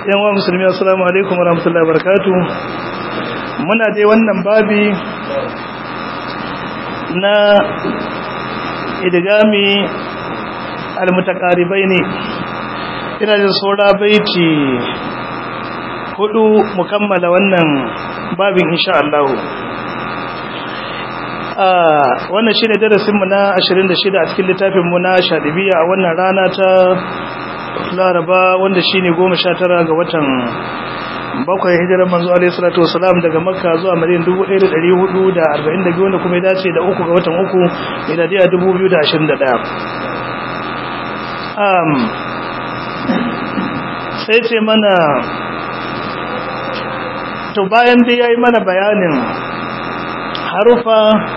yan wa musulmi assalamu alaikum wa rahmatullahi barakatuh muna dai wannan babi na idgami almutaqaribai ne ina da saura baiti hudu mu kammala wannan babin insha Allah wannan shine darasin mu na 26 a cikin littafin mu na Shadibiya a wannan rana ta Laraba wanda shine 19 ga watan bakwai hijirar manzo alaihi salatu wasalam daga Makka zuwa Madina 1442 wanda kuma ya dace da uku ga watan uku miladiya 2021 um sai ce mana to bayan dai yayi mana bayanin harufa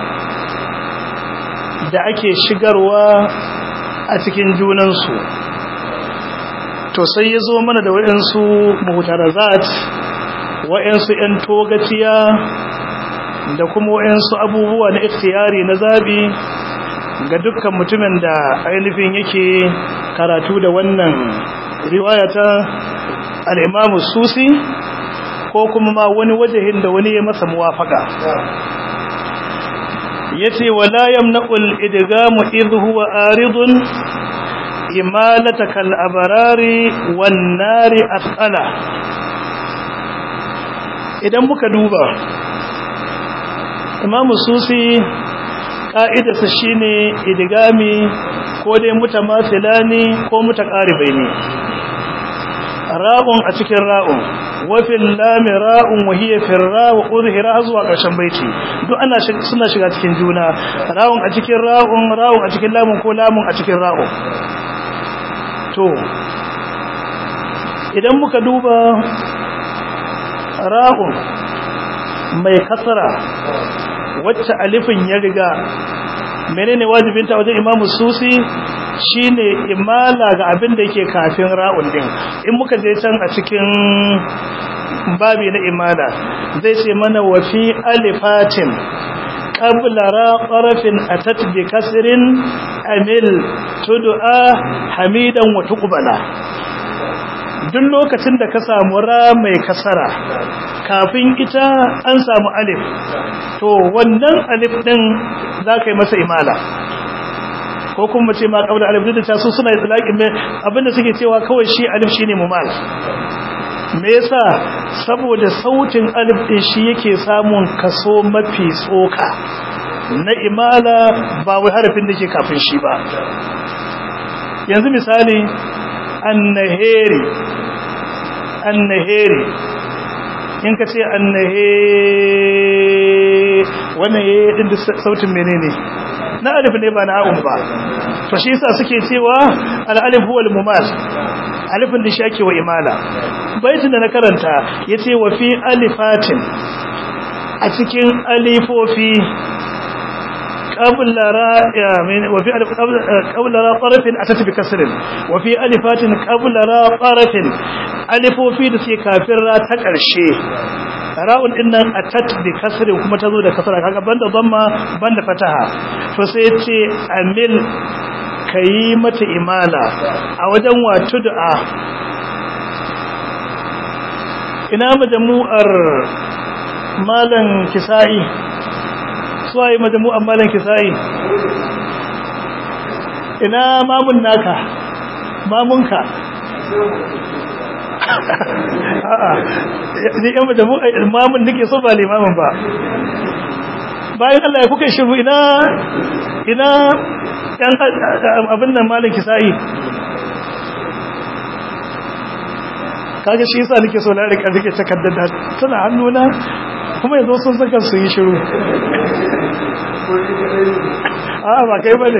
da ake shigarwa a cikin junansu to sai ya zo mana da waɗansu muhtarazat waɗansu ‘yan togaciya da kuma waɗansu abubuwa na ikhtiyari na zabi ga dukkan mutumin da ainihin yake karatu da wannan riwayata al'imamu susi ko kuma ma wani wajahin da wani ya masa muwafaka yace wala yamna'ul idgamu idh huwa aridun imalataka al-abrari wan nari as'ala idan muka duba imamu susi ka'idarsa shine idgami ko dai mutamathilani ko mutaqaribaini ra'un a cikin ra'un wafin lami ra'un wahiyar firra wa ƙudhira zuwa ƙarshen baiti duk ana suna shiga cikin juna ra'un a cikin ra'un ra'un a cikin lamun ko lamun a cikin ra'un to idan muka duba ra'un mai kasara wacce alifin ya riga menene wajibinta wajen imamu susi shine imala ga abin da yake kafin ra'un din in muka je can a cikin babi na imala zai ce mana wa fi alifatin qabla ra qarafin atat bi kasrin amil tud'a hamidan wa tuqbala duk lokacin da ka samu ra mai kasara kafin ita an samu alif to wannan alif din zaka yi masa imala ko kuma ce ma kaula alif da ta su suna itlaqin me abinda suke cewa kawai shi alif shine mumal me yasa saboda sautin alif din shi yake samun kaso mafi tsoka na imala ba wai harafin da ke kafin shi ba yanzu misali annaheri annaheri in ka ce annahe wannan yayi din da sautin menene na alif ne ba na ha'un ba to shi yasa suke cewa al-alif huwa al-mumal alifin da shi ake wa imala baitin da na karanta yace wa fi alifatin a cikin alifofi qabla ra wa fi alif qabla ra tarafin atat bi kasrin wa fi alifatin qabla ra tarafin alifofi da suke kafin ra ta karshe ra'un din nan atat bi kasrin kuma tazo da kasra kaga banda dhamma banda fataha to sai ce amil kayi mata imala a wajen wato du'a ina majmu'ar malan kisa'i suwaye majmu'ar malan kisa'i ina mamun naka mamunka a'a ni yan majmu'ar imamun nake so ba limamin ba bayan Allah ya kuka shiru ina ina dan abin nan malin kisa'i kaga shi yasa nake so na rika rike takardar da tana hannuna kuma yanzu sun saka su yi shiru a ba kai bane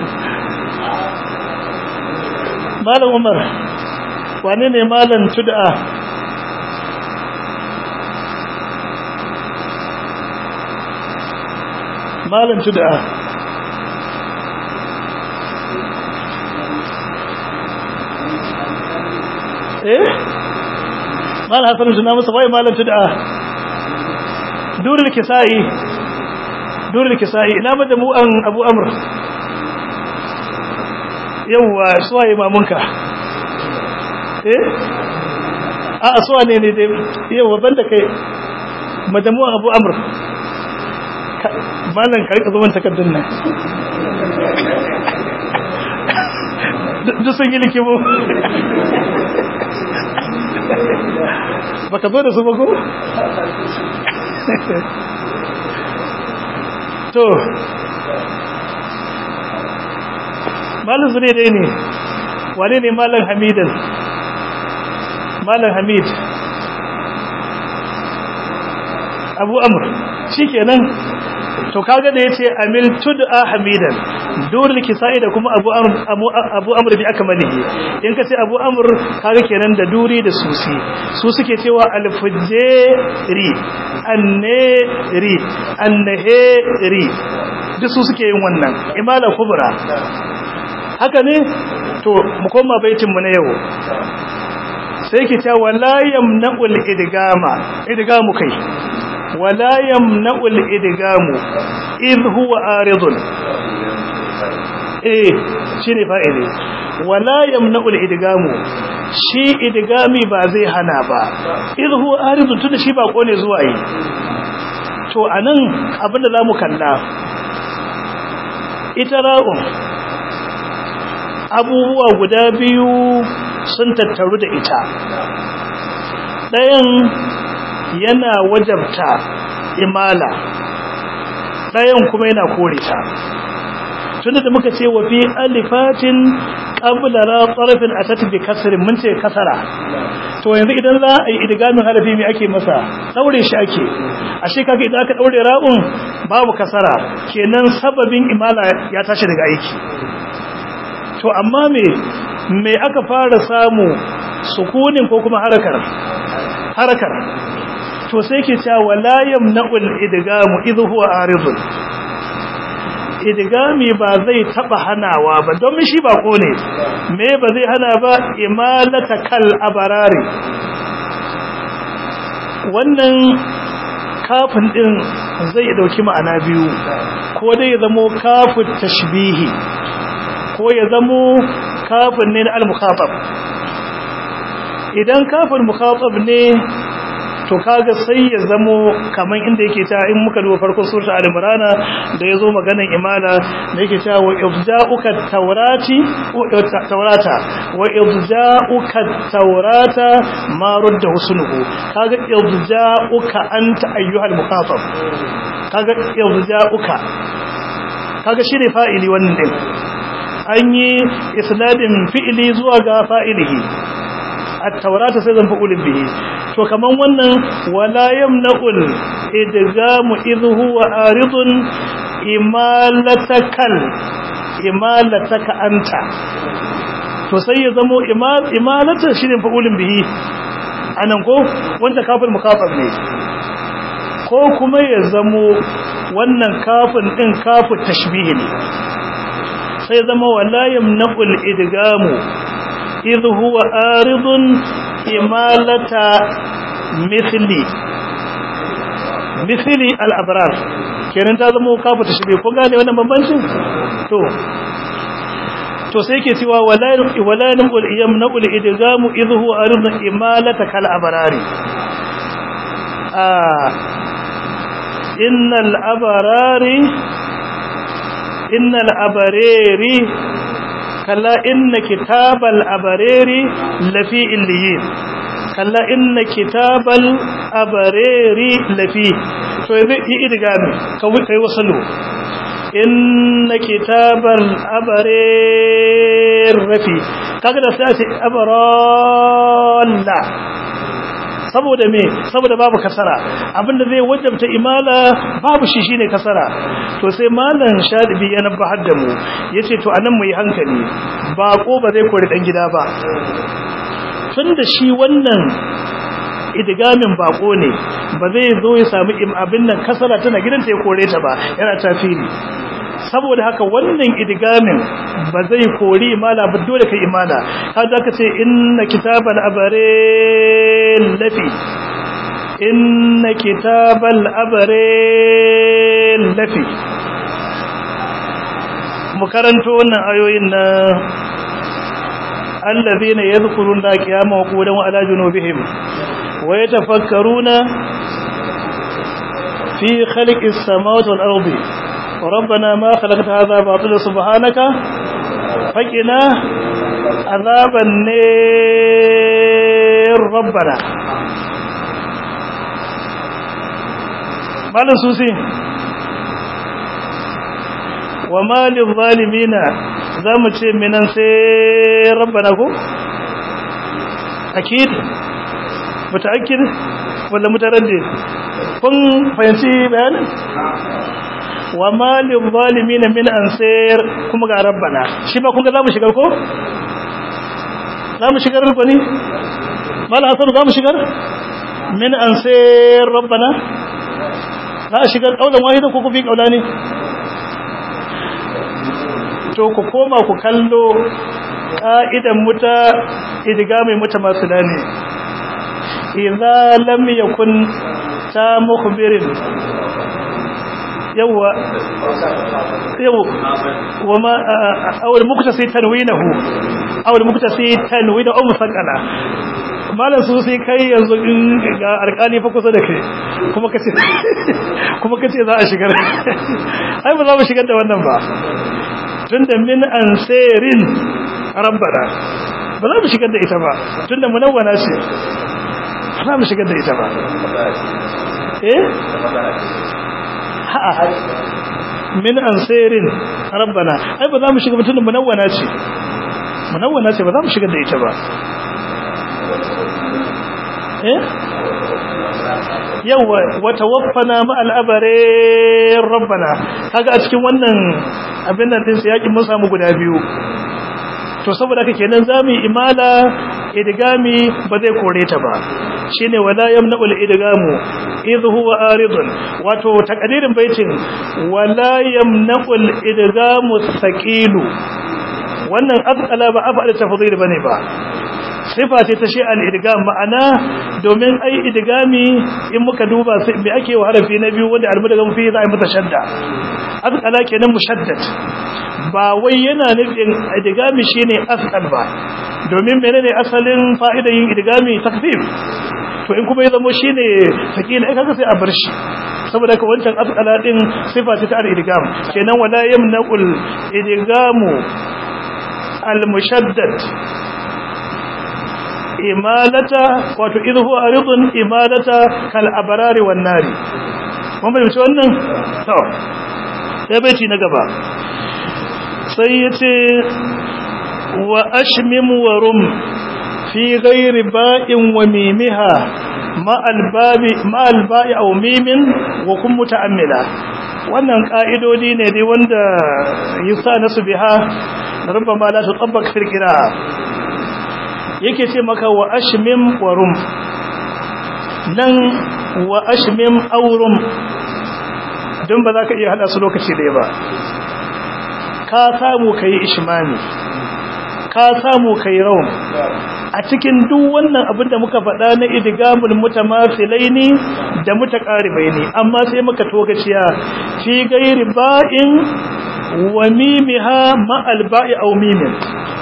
malam umar wane ne malam tud'a malam tud'a eh mal hasan suna masa wai malam tud'a durul kisai durul kisai ina majmu'an abu amr yawa suwaye mamunka eh a asuwa ne ne dai yau ban da kai majamuwa abu amur malan ka rika zuwan takardun nan duk sun yi likimu baka zo da su ba ko? to malin su ne dai ne wane ne malin hamidan malin hamid abu amur shi kenan to kaga da yace amil tud'a hamidan durul kisai da kuma abu amr abu amr bi akmalihi in kace abu amr kaga kenan da duri da susi su suke cewa al fujri anneri annaheri duk su suke yin wannan imala kubra haka ne to mu koma baitin mu na yau sai ki ta wala yamna'ul idgama idgamu kai wala yamna'ul idgamu idh huwa aridun eh shine fa'ili wala yamna'ul idgamu shi idgami ba zai hana ba idh huwa aridun tunda shi ba kone zuwa yi to anan abinda zamu kalla ita ra'un abubuwa guda biyu sun tattaru da ita ɗayan yana wajabta imala ɗayan kuma yana kore ta tunda da muka ce wa fi alifatin qabla ra tarafin atat bi kasrin mun ce kasara to yanzu idan za a yi idgamin harafi me ake masa daure shi ake ashe kaga idan aka daure ra'un babu kasara kenan sababin imala ya tashi daga aiki to amma me me aka fara samu sukunin ko kuma harakar harakar to sai ke cewa wala yamna'ul idgamu idh huwa aridun idgami ba zai taba hanawa ba don shi ba ko ne me ba zai hana ba imalata kal abarari wannan kafin din zai dauki ma'ana biyu ko dai ya zamo kafin tashbihi ko ya zamo kafin ne na al-mukhatab idan kafin mukhatab ne to kaga sai ya zamo kaman inda yake ta in muka duba farkon surta al-imran da yazo maganan imala da yake ta wa ibza'uka tawrati tawrata wa ibza'uka tawrata ma rudda husnuhu kaga ibza'uka anta ayyuhal muqatab kaga ibza'uka kaga shine fa'ili wannan din an yi isnadin fi'ili zuwa ga fa'ilihi at-taurata sai zan fa'ulin bihi to kaman wannan wala yamna'ul idgamu idh huwa aridun imalatakal imalataka anta to sai ya zamo imalata shine fa'ulin bihi anan ko wanda kafin mukafaf ne ko kuma ya zamo wannan kafin din kafu tashbihi ne sai zama wala yamna'ul idgamu idh huwa aridun imalata mithli mithli al-abrar kenan ta zama kafu tashbih ko gane wannan bambancin to to sai yake cewa wala wala namul yamna'ul idgamu idh huwa aridun imalata kal abrari ah innal abrari innal abareri kalla inna kitabal abareri lafi illiyin kalla inna kitabal abareri lafi to yanzu yi idigami kawai kai wasalu inna kitabal abarer rafi kaga da sai ce abaralla saboda me saboda babu kasara abinda zai wajabta imala babu shi shine kasara to sai malam shadibi ya nabbahar da mu yace to anan mu yi hankali bako ba zai kore dan gida ba tunda shi wannan idgamin bako ne ba zai zo ya samu abin nan kasara tana gidanta ya kore ta ba yana tafili saboda haka wannan idgamin ba zai kori imala ba dole kai imala har zaka ce inna kitabal abare lafi inna kitabal abare lafi mu karanto wannan ayoyin na allazina yadhkuruna qiyaman wa qu'udan wa ala junubihim wa yatafakkaruna fi khalqis samawati wal ardi ربنا ما خلقت هذا باطلا سبحانك فقنا عذاب النار ربنا malam susi wa malin zalimina za mu ce minan sai rabbana ko? akid mutaakkid wala mutaraddi kun fahimci bayanin wa malin zalimina min ansir kuma ga rabbana shi ba kun ga za mu shigar ko? za mu shigar rukuni? malam hasan za mu shigar? min ansir rabbana za a shigar ƙaunar wahida ko kufi ƙauna ne to ku koma ku kallo ƙa'idan muta idiga mai muta masu dane idza lam yakun ta mukhbirin yawa yawa wama awal muktasi tanwinahu awal muktasi tanwinahu musaqala malam su sai kai yanzu in ga alƙali fa kusa da kai kuma kace kuma kace za a shigar ai ba za mu shigar da wannan ba tunda min ansirin rabbana ba za mu shigar da ita ba tunda munawwana ce ba za mu shigar da ita ba eh ha min ansirin rabbana ai ba za mu shigar tunda munawwana ce munawwana ce ba za mu shigar da ita ba yawa wata waffana ma'al abare rabbana kaga a cikin wannan abin nan din yakin mun samu guda biyu to saboda haka kenan zamu imala idgami ba zai kore ta ba shine wala yamna'ul idgamu idh huwa aridun wato takadirin baitin wala yamna'ul idgamu saqilu wannan azqala ba afal tafdhil bane ba sifa ce ta shi al-idgam ma'ana domin ai idgami in muka duba sai me ake wa harafi na biyu wanda al-mudgham fi za a mata shadda azqala kenan mushaddad ba wai yana nufin idgami shine asqal ba domin menene asalin fa'idar yin idgami takfif to in kuma ya zama shine sakila ai kaga sai a bar shi saboda ka wancan asqala din sifa ce ta al-idgam kenan wala yamnaqul idgamu al-mushaddad imalata wato idhu aridun imalata kal abrari wan nari mun bayyana wannan to sai baiti na gaba sai yace wa ashmim wa rum fi ghairi ba'in wa mimiha ma albabi ma alba'i aw mimin wa kun muta'ammila wannan ka'idodi ne dai wanda yusa nasu biha rubbama la tutabbaq fil qira'a yake ce maka wa ashmim wa rum nan wa ashmim aurum don ba za ka iya hada su lokaci ɗaya ba ka samu ka yi ishmami ka samu ka yi raum a cikin duk wannan abin da muka faɗa na idigamul mutamasilai ne da mutaqaribai ne amma sai muka togaciya fi gairi ba'in wa mimiha ma'al ba'i aw mimin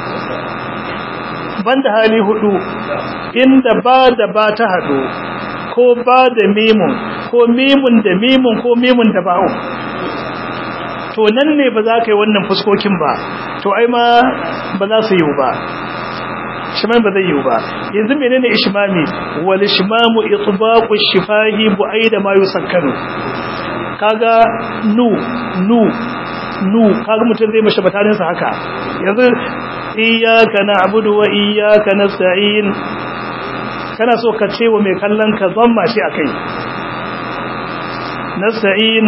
banda hali hudu inda ba da ba ta hadu ko ba da mimun ko mimun da mimun ko mimun da ba'u to nan ne ba za ka yi wannan fuskokin ba to ai ma ba za su yi ba shimami ba zai yi ba yanzu menene ishmami wal ishmamu itbaqu shifahi bu'aida ma yusakkanu kaga nu nu nu kaga mutum zai mashi batanin sa haka yanzu iyyaka na'budu wa iyyaka nasta'in kana so ka ce wa mai kallon ka zamma shi akai nasta'in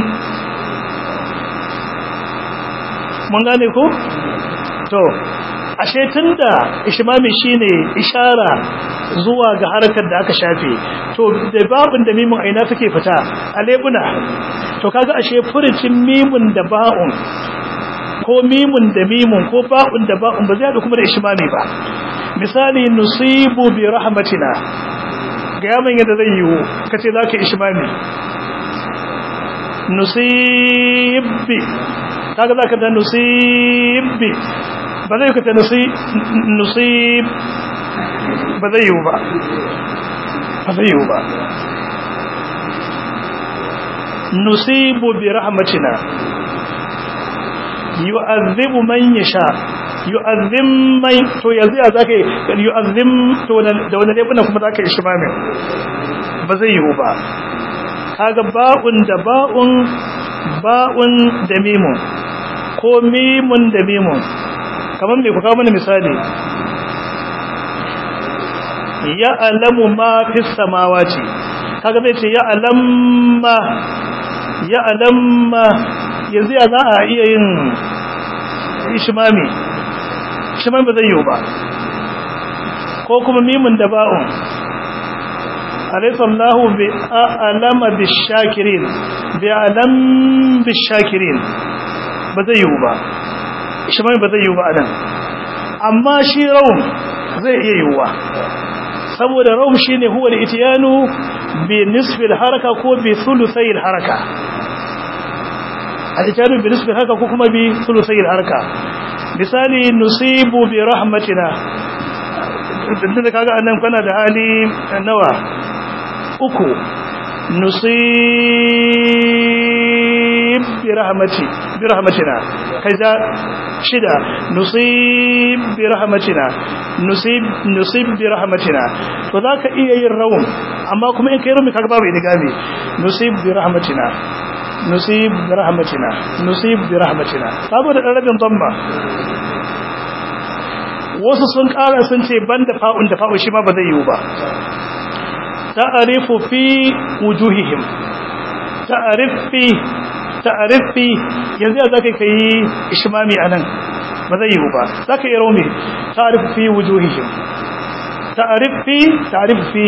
mun gane ko to ashe tunda ishmami shine ishara zuwa ga harkar da aka shafe to da babun da mimun aina take fita a lebuna to kaga ashe furucin mimun da ba'un ko mimun da mimun ko ba'un da ba'un ba zai haɗu kuma da ishmami ba misali nusibu bi rahmatina ga yaman yadda zai yiwu kace zaka ishmami nusibbi kaga zaka da nusibbi ba zai kace nusib ba zai yiwu ba ba zai yiwu ba nusibu bi rahmatina yu'azzibu man yasha yu'azzim man to yanzu ya zaka yu'azzim to da wani ne kuma zaka yi shimamin ba zai yiwu ba kaga ba'un da ba'un ba'un da mimun ko mimun da mimun kamar me ku kawo mana misali ya alamu ma fi samawati kaga zai ce ya alamma ya alamma yanzu ya za a iya yin ishimami ishimami ba zai yiwu ba ko kuma mimun da ba'un alaisallahu bi alama bi shakirin bi alam bi shakirin ba zai yiwu ba ishimami ba zai yiwu ba anan amma shi raun zai iya yiwuwa saboda raum shine huwa al-ityanu bi nisfi al-haraka ko bi thuluthi al-haraka al-ityanu bi nisfi al-haraka ko kuma bi thuluthi al-haraka misali nusibu bi rahmatina tunda kaga annan kana da hali nawa uku nusib bi rahmati bi rahmatina kaza shida nusib bi rahmatina nusib nusib bi rahmatina to zaka iya yin rawun amma kuma in kai rumi kaga babu idigami nusib bi rahmatina nusib bi rahmatina nusib bi rahmatina babu da rabin dhamma wasu sun kara sun ce banda fa'un da fa'u shi ma ba zai yiwu ba ta'arifu fi wujuhihim ta'arifi ta'arifi yanzu ya zaka kai ishmami anan ba zai yiwu ba zaka yi raumi ta'arifu fi wujuhihim ta'arifi ta'arifu fi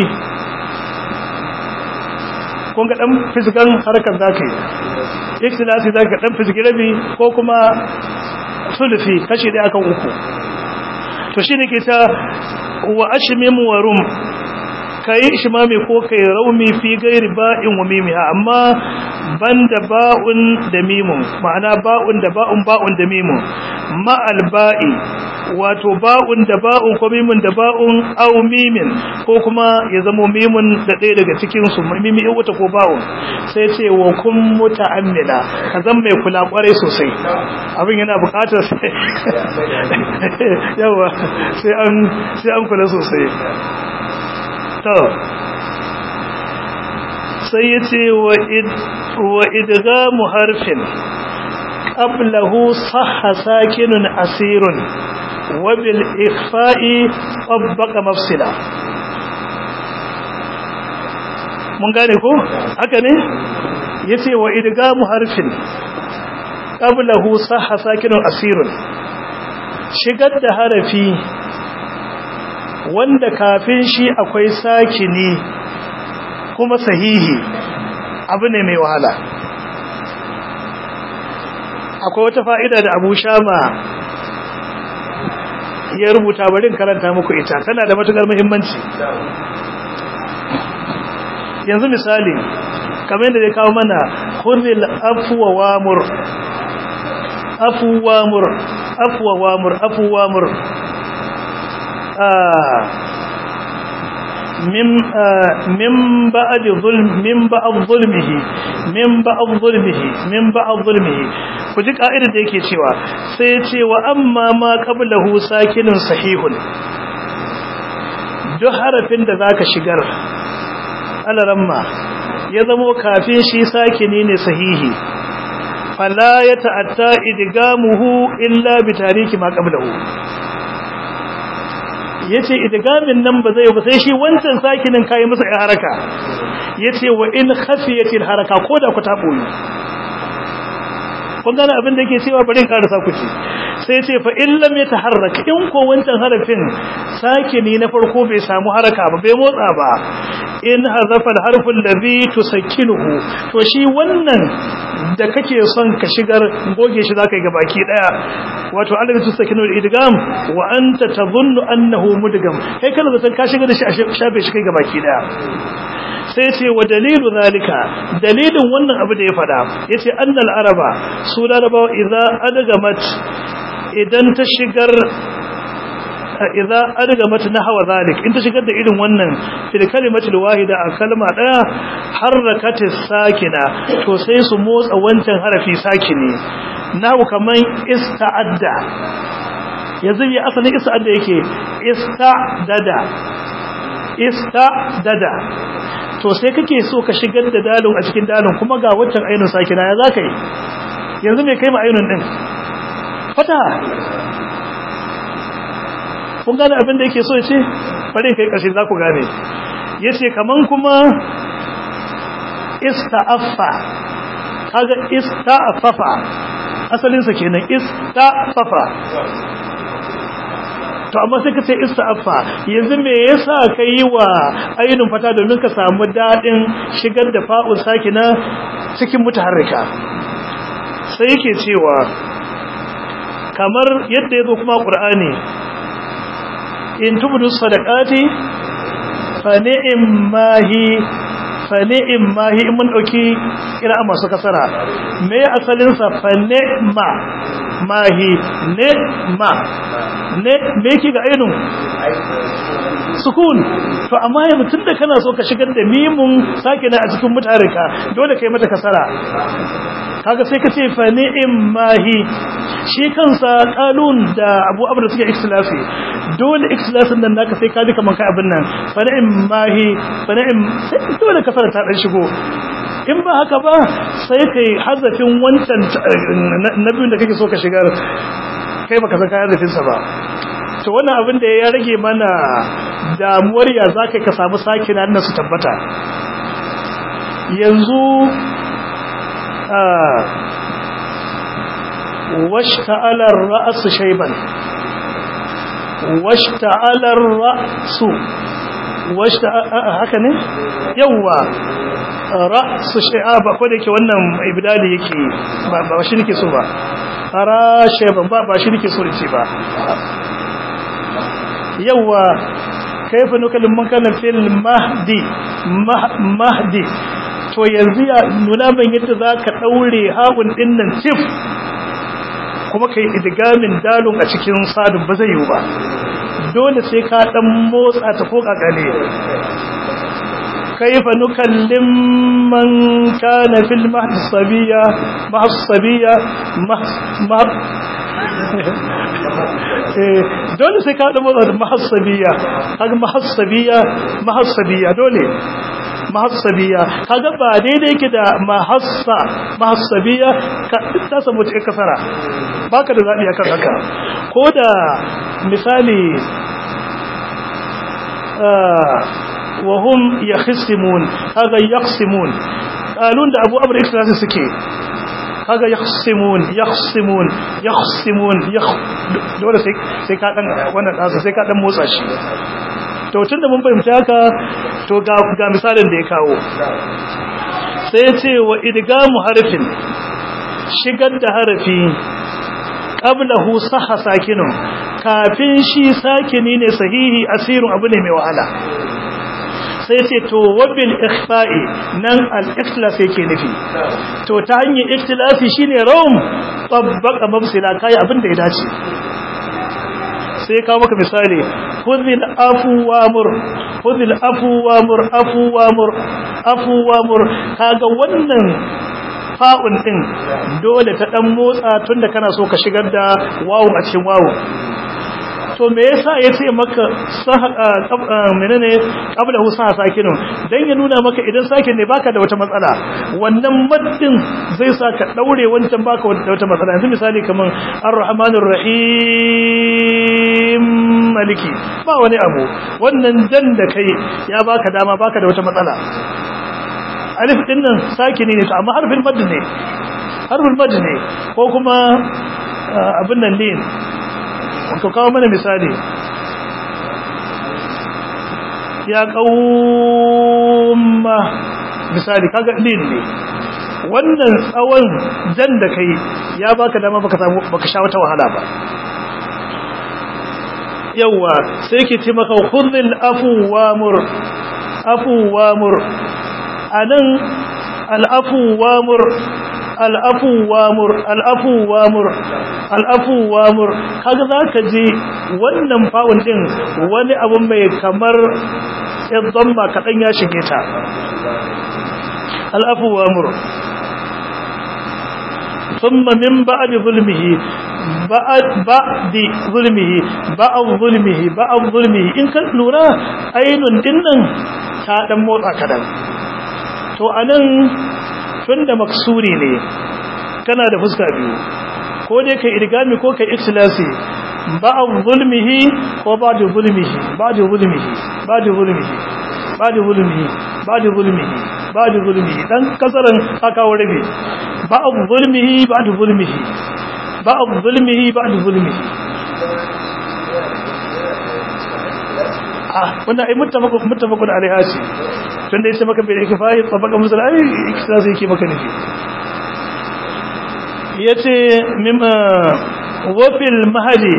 kun ga dan fisgan harkar zaka yi iktilasi zaka dan fisgi rabi ko kuma sulufi kashi daya kan uku to shine ke ta wa ashmim wa rum kai ishmami ko kai raumi fi gairi ba'in wa mimiha amma banda ba'un da mimun ma'ana ba'un da ba'un ba'un da mimun ma'al ba'i wato ba'un da ba'un ko mimun da ba'un aw mimin ko kuma ya zama mimun da ɗaya daga cikin su mimi wata ko ba'un sai ce wa kun muta'ammila ka zan mai kula kwarai sosai abin yana buƙatar yawa sai an sai an kula sosai to sai ya ce wa idgamu harfin qablahu sahha sakinun asirun wa bil ikhfa'i tabbaqa mafsila mun gane ko haka ne yace wa idgamu harfin qablahu sahha sakinun asirun shigar da harafi wanda kafin shi akwai sakini kuma sahihi abu ne mai wahala akwai wata fa'ida da abu shama ya rubuta barin karanta muku ita tana da matukar muhimmanci yanzu misali kamar yadda ya kawo mana hurril afuwa wamur afuwa mur afuwa wamur afuwa mur من من بعد ظلم من بعد ظلمه من بعد ظلمه من بعد ظلمه kuji ka'idar da yake cewa sai ya ce wa amma ma qablahu sakinun sahihun duk harafin da zaka shigar alaramma ya zamo kafin shi sakini ne sahihi fala ya ta'atta idgamuhu illa bi tariki ma qablahu yace idgamin nan ba zai ba sai shi wancan sakinin kai masa ai haraka yace wa in khafiyatil haraka koda ku ta boye kun gane abin da yake cewa bari in karasa ku ce sai yace fa in lam yataharrak in ko wancan harafin sakini na farko bai samu haraka ba bai motsa ba in hazafa al-harfu alladhi tusakkinuhu to shi wannan da kake son ka shigar goge shi zaka yi gabaki daya wato alladhi tusakinu al-idgham wa anta tadhunnu annahu mudgham kai kana zaton ka shigar da shi a shafe shi kai gabaki daya sai ce wa dalilu zalika dalilin wannan abu da ya fada yace annal araba su larabawa idza adgamat idan ta shigar idza adgamat nahwa zalik in ta shigar da irin wannan fil kalimati wahida a kalma daya harakati sakina to sai su motsa wancan harafi sakini nahu kaman ista'adda yanzu ya asalin ista'adda yake ista'dada ista'dada to sai kake so ka shigar da dalon a cikin dalon kuma ga wancan ainun sakina ya zaka yi yanzu me kai ma ainun din fata kun gane abin da yake so ce bari kai karshe za ku gane yace kaman kuma ista'affa kaga ista'affa asalin sa kenan ista'affa to amma sai ka ce ista'affa yanzu me yasa kai wa ainun fata domin ka samu dadin shigar da fa'ul sakina cikin mutaharrika sai yake cewa kamar yadda yazo kuma qur'ani in tubdu sadaqati fa ni'mahi fa ni'mahi mun dauki kira masu kasara me asalin sa fa ni'ma mahi ni'ma ne me yake ga ainun sukun to amma yanzu tunda kana so ka shigar da mimun sake na a cikin mutarika dole kai mata kasara kaga sai ka ce fa ni'mahi shi kansa qalun da Abu Abd suke ikhtilafi dole ikhtilafin nan naka sai ka ji kaman kai abin nan fa ni'mahi fa ni'm sai dole kasara ta dan shigo in ba haka ba sai kai hazafin wancan nabiyun da kake so ka shigar kai baka san kayan rufinsa ba to wannan abin da ya rage mana damuwar ya za ka samu sake na su tabbata yanzu washta'alar ra'asu shaiban washta'alar ra'su haka ne yawwa ra'su shaiba ko da yake wannan ibdali yake ba shi nake so ba fara shaiban ba ba shi nake so ce ba yawa kaifa nukalin man kana fil mahdi mahdi to yanzu ya nuna ban yadda zaka daure haƙun dinnan tif kuma kai idgamin dalun a cikin sadun ba zai yi ba dole sai ka dan motsa ta ko kakale كيف نكلم من كان في المهد الصبية مهد الصبية مهد dole sai ka damo da mahassabiya kaga mahassabiya mahassabiya dole mahassabiya kaga ba daidai yake da mahassa mahassabiya ka ta samu cikin kasara baka da zabi akan haka ko da misali وهم يخصمون هذا يقسمون قالون da Abu Amr Ikhlas suke kaga yakhsimun yakhsimun yakhsimun dole sai sai ka dan wannan dasu sai ka dan motsa shi to tunda mun fahimta haka to ga ga misalin da ya kawo sai ya ce wa idgamu harfin shigar da harafi qablahu sahha sakinun kafin shi sakini ne sahihi asirun abu ne mai wahala sai ce to wabil ikhfa'i nan al-ikhlas yake nufi to ta hanyar ikhtilasi shine rawm tabbaka mabsila kai abin da ya dace sai kawo maka misali khudhil afu wamur khudhil afu wamur afu wamur afu wamur kaga wannan fa'un din dole ta dan motsa tunda kana so ka shigar da wawu a cikin wawu to me yasa yace maka menene qabla hu sa sakinu dan ya nuna maka idan sakin ne baka da wata matsala wannan maddin zai sa ka daure wancan baka da wata matsala yanzu misali kaman ar-rahmanur rahim maliki ba wani abu wannan dan da kai ya baka dama baka da wata matsala alif din nan sakini ne amma harfin madd ne harfin madd ne ko kuma abin nan lin ka kawo mana misali ya kauma misali kaga lin ne wannan tsawon jan da kai ya baka dama baka samu baka sha wata wahala ba yawa sai ki ce maka khudhil afu wamur afu wamur anan al afu wamur al'afu wamur al'afu wamur al'afu wamur kaga zaka ji wannan fa'un din wani abu mai kamar yadda ba kadan ya shige ta al'afu wamur ثم من بعد ظلمه بعد بعد ظلمه بعد ظلمه بعد ظلمه in kan lura ainun dinnan ta dan motsa kadan to anan tunda maksuri ne kana da fuska biyu ko dai kai idgami ko kai ikhlasi ba'd zulmihi ko ba'd zulmihi ba'd zulmihi ba'd zulmihi ba'd zulmihi ba'd zulmihi ba'd zulmihi dan kasaran aka warabe ba'd zulmihi ba'd zulmihi ba'd zulmihi ba'd zulmihi ah wannan ai muttafaqun muttafaqun alaiha ce tunda yace maka bai kifai tabaka musul ai ikhtasi yake maka nufi yace mimma wa fil mahdi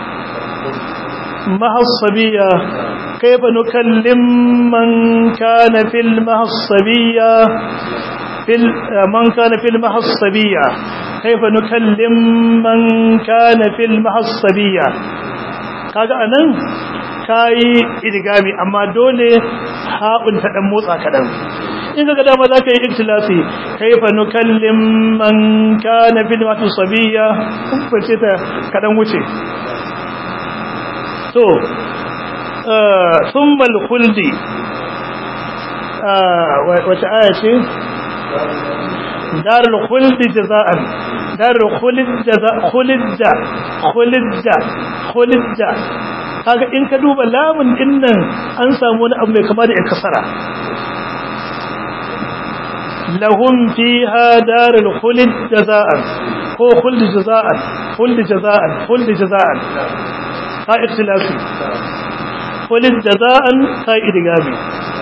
mahassabiya kayfa nukallim man kana fil mahassabiya fil man kana fil mahassabiya kayfa nukallim man kana fil mahassabiya kaga anan kayi idigami amma dole haɓun ta ɗan motsa kaɗan in ga dama za ka yi iktilasi kaifa nukallim man kana fil matu sabiya kumface ta kaɗan wuce to thummal khuldi wata aya ce darul khuldi jaza'an darul khuldi jaza khulda khulda khulda kaga in ka duba lamun din nan an samu wani abu mai kama da kasara lahum fiha darul khuld jazaan ko khuld jazaan khuld jazaan khuld jazaan ka ikhtilasi khuld jazaan ka idgami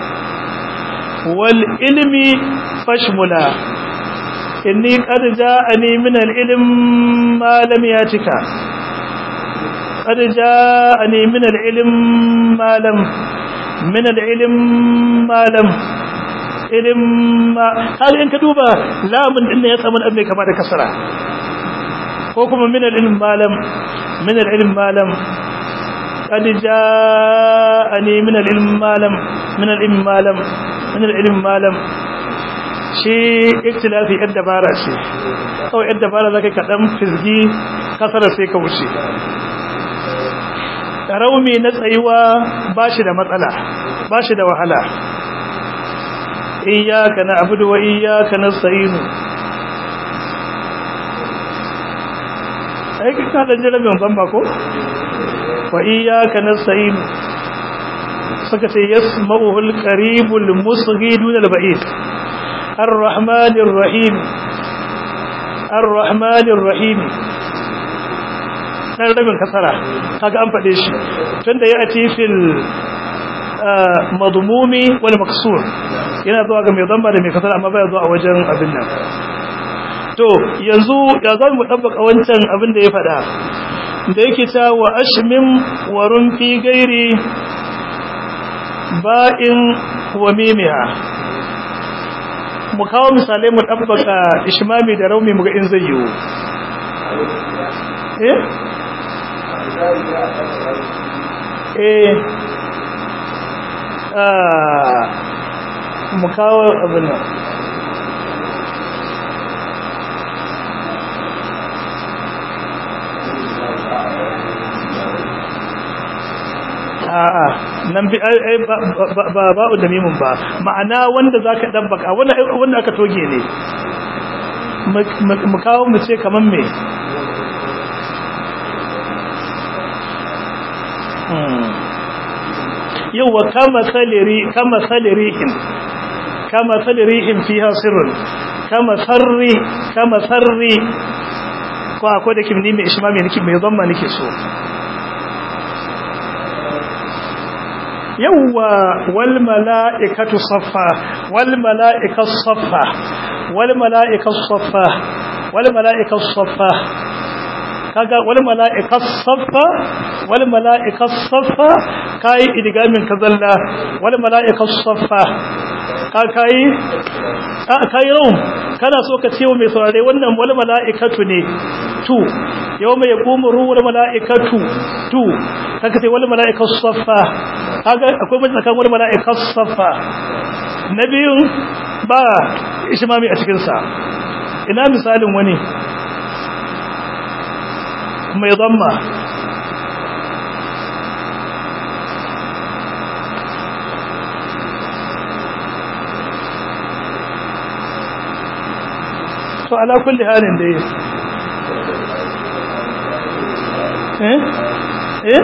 wal ilmi fashmula inni qad ja'ani min al ilm ma lam yatika قد جاءني من العلم ما لم من العلم ما لم علم ما هل إن كدوبة لا من إن يسمى أبني كما كسرة وكما من العلم ما لم من العلم ما لم قد جاءني من العلم ما لم من العلم ما لم من العلم ما لم shi iktilafi yar dabara ce kawai yar dabara zaka kaɗan fizgi kasara sai ka wuce raumi na tsayuwa ba shi da matsala ba shi da wahala iyaka na abudu wa iyaka na sa'inu aiki ka da jirabin bamba ko wa iyaka na sa'inu suka ce yasma'uhul qaribul musghi dun al-ba'id ar-rahmanir rahim ar-rahmanir rahim dan rabin kasara kaga an fade shi tunda ya ati fil madmumi wal maksur yana zuwa ga mai zamba da mai kasara amma baya zuwa a wajen abin nan to yanzu ya zan mu dabbaka wancan abin da ya fada da yake ta wa ashmim wa rumfi gairi ba'in wa mimiha mu kawo misalai mu dabbaka ishmami da raumi mu ga in zai yiwu eh eh ah mu kawo abin nan a'a nan bi ai ba ba'u da mimun ba ma'ana wanda zaka dabbaka wanda wanda aka toge ne mu kawo mu ce kaman me yawa kama saliri kama salirihim kama salirihim fiha sirrun kama sarri kama sarri ko akwai da kimni mai ishma mai nake mai zamma nake so yawa wal mala'ikatu saffa wal mala'ikatu saffa wal mala'ikatu saffa wal mala'ikatu saffa kaga wal mala'ikatu saffa wal mala'ikatu saffa kai idgamin kazalla wal mala'ikatu saffa ka kai ka kai raum kana so ka ce wa mai saurare wannan wal mala'ikatu ne tu yawma yaqumu ruhul mala'ikatu tu kaga sai wal mala'ikatu saffa kaga akwai mutum kan wal mala'ikatu saffa nabiyun ba ishmami a cikin sa ina misalin wani mai zamma to ala kulli halin dai eh eh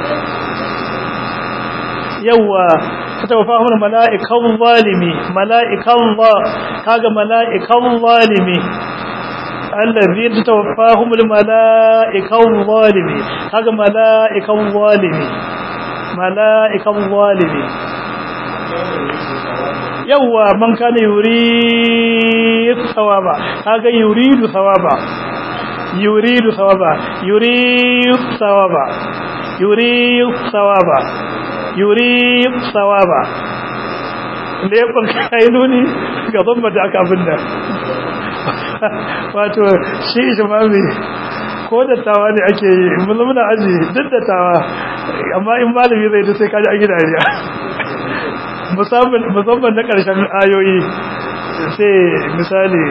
yawa tawafahum mala'ikan zalimi mala'ikan za kaga mala'ikan zalimi allazi tawaffahum mala'ikan zalimi kaga mala'ikan zalimi mala'ikan zalimi yawa man kana yuri thawaba kaga yuridu thawaba yuridu thawaba yuridu thawaba yuridu thawaba yuridu thawaba lebin kainuni ga zamba da aka abin da wato shi ishimami ko da tawa ne ake yi mulmuna aji duk da tawa amma in malami zai da sai kaji a gidariya musamman na ƙarshen ayoyi sai misali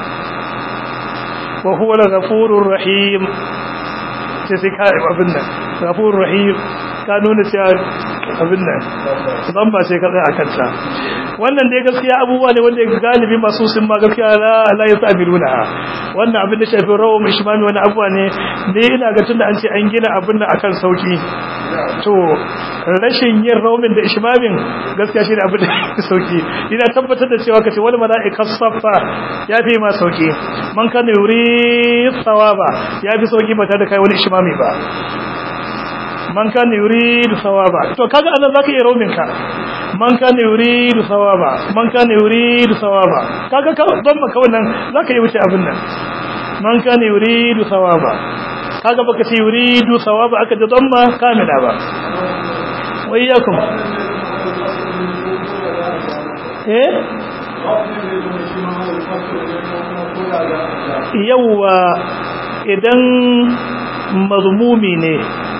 wa huwa al-ghafurur rahim sai sai ka abin nan ghafurur rahim ka nuna cewa abin nan zan ba sai ka tsaya a kanta wannan dai gaskiya abubuwa ne wanda galibi masu sun ma gaskiya la la yasabiluna wannan abin da shafi rawu mishmami wani abuwa ne ne ina ga tunda an ce an gina abin nan akan sauki to rashin yin raumin da ishmamin gaskiya shi ne abin da sauki ina tabbatar da cewa kace wal malaika saffa yafi ma sauki man kana yuri thawaba yafi sauki ba tare da kai wani ishmami ba man kana yuridu thawaba to kaga anan zaka iya raumin ka man kana yuridu thawaba man kana yuridu thawaba kaga ka don maka wannan zaka yi wuce abin nan man kana yuridu thawaba kaga baka ce yuridu thawaba aka da damma kamila ba wayyakum eh yawa idan mazmumi ne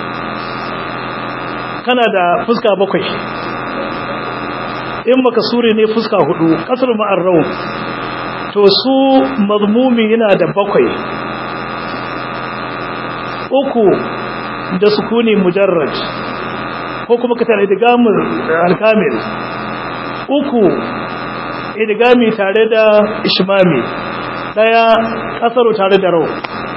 kana da fuska bakwai in makasuri ne fuska hudu kasar ma'arrau to su mazmumi yana da bakwai uku da sukuni mujarrad ko kuma ka tare idgamul alkamil uku idgami tare da ishmami daya kasaru tare da rau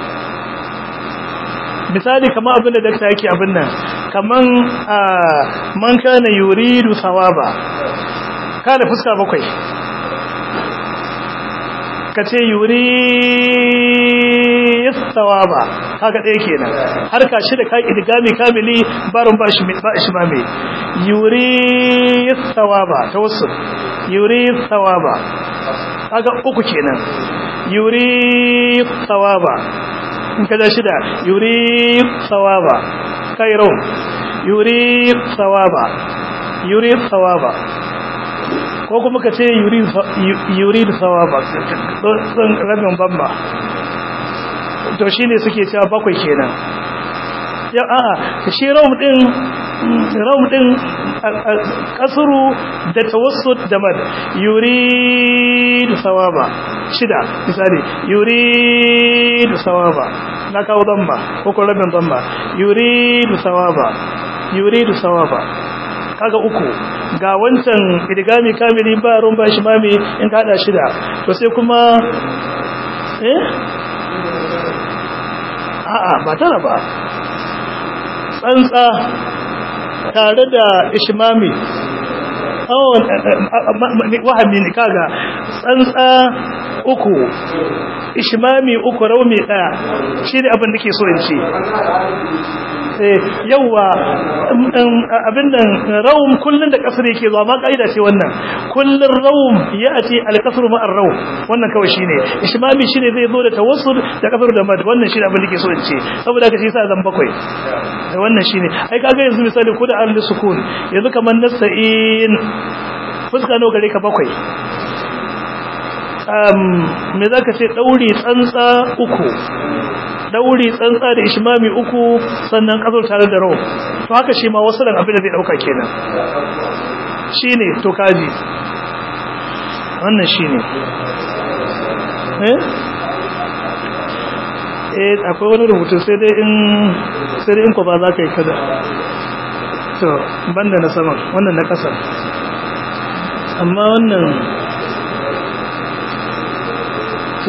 misali kamar abin da dakta yake abin nan kaman man kana yuridu sawaba kana fuska bakwai kace yuri sawaba kaga ɗaya kenan har ka shi da kai idgami kamili barin ba shi ba shi mame yuri sawaba tawassul yuri sawaba kaga uku kenan yuri sawaba in kaza shida yuri sawaba kairo yuri sawaba yuri sawaba ko kuma ka ce yuri yuri sawaba don rabin bamba to shine suke cewa bakwai kenan ya a'a shi rawm din rawm din kasru da tawassut da mad yurid sawaba shida misali yurid sawaba na kawo damba ko ko rabin damba yurid sawaba yurid sawaba kaga uku ga wancan idgami kamili ba ron ba shi mami in ka hada shida to sai kuma eh a'a ba tara ba tsantsa tare da ishmami wahami ne kaga tsantsa uku ishmami uku raumi daya shi ne abin da ke so in ce yauwa abin nan raum kullun da kasar yake zuwa ma kaida ce wannan kullun raum ya ce alkasru ma'ar raum wannan kawai shine ishmami shine zai zo da tawassul da kasar da mad wannan shine abin da ke so in ce saboda haka shi yasa zan bakwai da wannan shine ai kaga yanzu misali ko da al sukun yanzu kaman nasta'in fuska nawa gare ka bakwai um me zaka ce dauri tsantsa uku dauri tsantsa da ishmami uku sannan kasar tare da raw to haka shi ma wasu dan abin da zai dauka kenan shine to kaji wannan shine eh eh akwai wani rubutu sai dai in sai dai in ko ba za ka yi kada to banda na sama wannan na kasa amma wannan to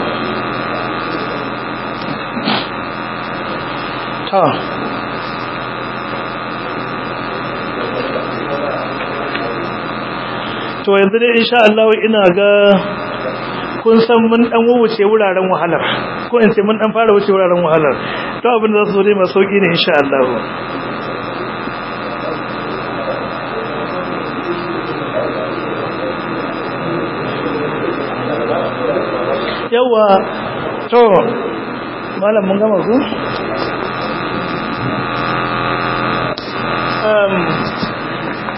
ta to yanzu dai insha Allah ina ga kun san mun dan wuce wuraren wahalar ko in ce mun dan fara wuce wuraren wahalar to abin da zasu zo dai mai sauki ne insha Allah yawa to malam mun gama ku um